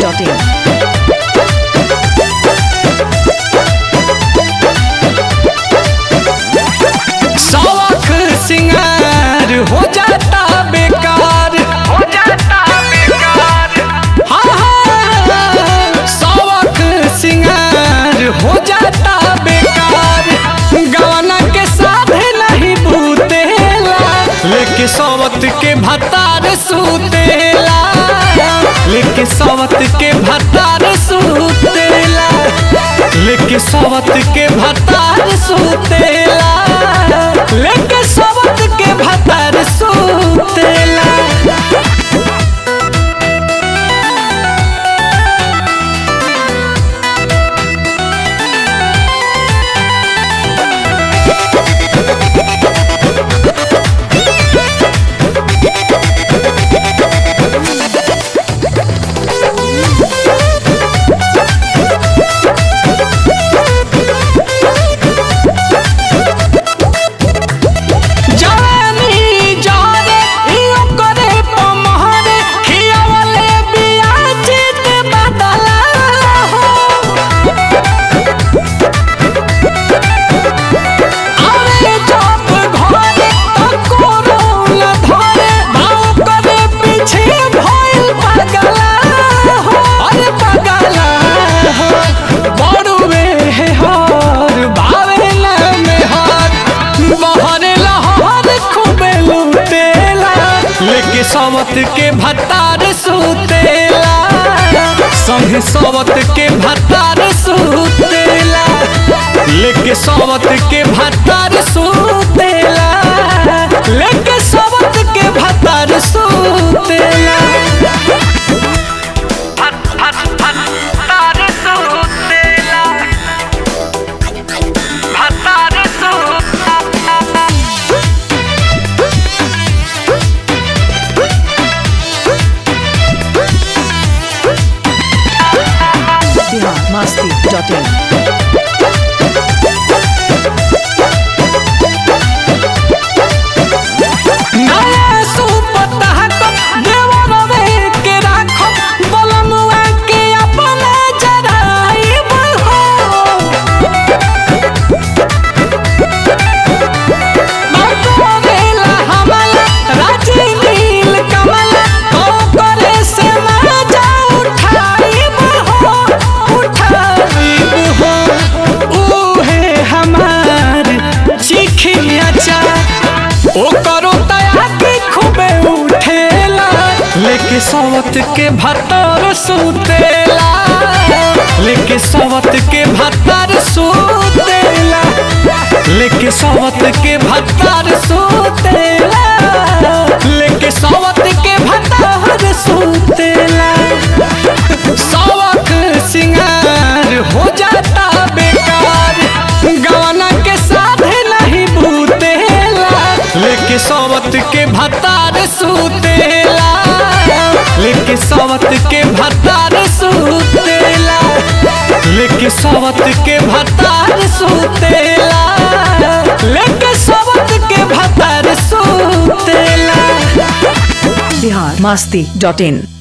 biharmasti.in शौक सिंगार हो जाता बेकार हो जाता बेकार हाँ हाँ शौक सिंगार हो जाता बेकार गवना के साधे नहीं बूतेला लेके सवत के भतार सूतेला लेके सवत के भतार सूतेला लेके सवत के भतार सूतेला लेके सवत के भतार सूतेला जानी जाने इयो करे पमहरे खियावले बिया चित बदला हो अरे जब घरे तको रोल धरे भाव करे पीछे भइल पगला हो अरे पगला हो बड़ुए हे हर भावे ना में हर बहरे लहर खूबे लुटेला लेके सवत के भतार सुतेला संगे सवत के भतार सुतेला लेके सवत के भतार सुतेला लेके सवत के भतार सुतेला भतार सुतेला भतार सुतेला biharmasti.in नया सुपतह को देवरवे के राखो बलमुआ के अपने जराइब हो बागोरेला हमला राजी नील कमला ओ करे से मजा उठाइब हो उठाइब हो उहे हमार चिखिया चा ओ करो तया के खूबे उठेला लेके सवत के भतर सुतेला लेके सवत के भतर सुतेला लेके सवत के भतर सुतेला लेके सवत के भतर सुतेला सवक सिंगार हो जाता बेकार गवना के साधे नहीं बूतेला लेके सवत के भतार सुतेला लेके सवत के भतार सुतेला लेके सवत के भतार सुतेला लेके सवत के भतार सुतेला biharmasti.in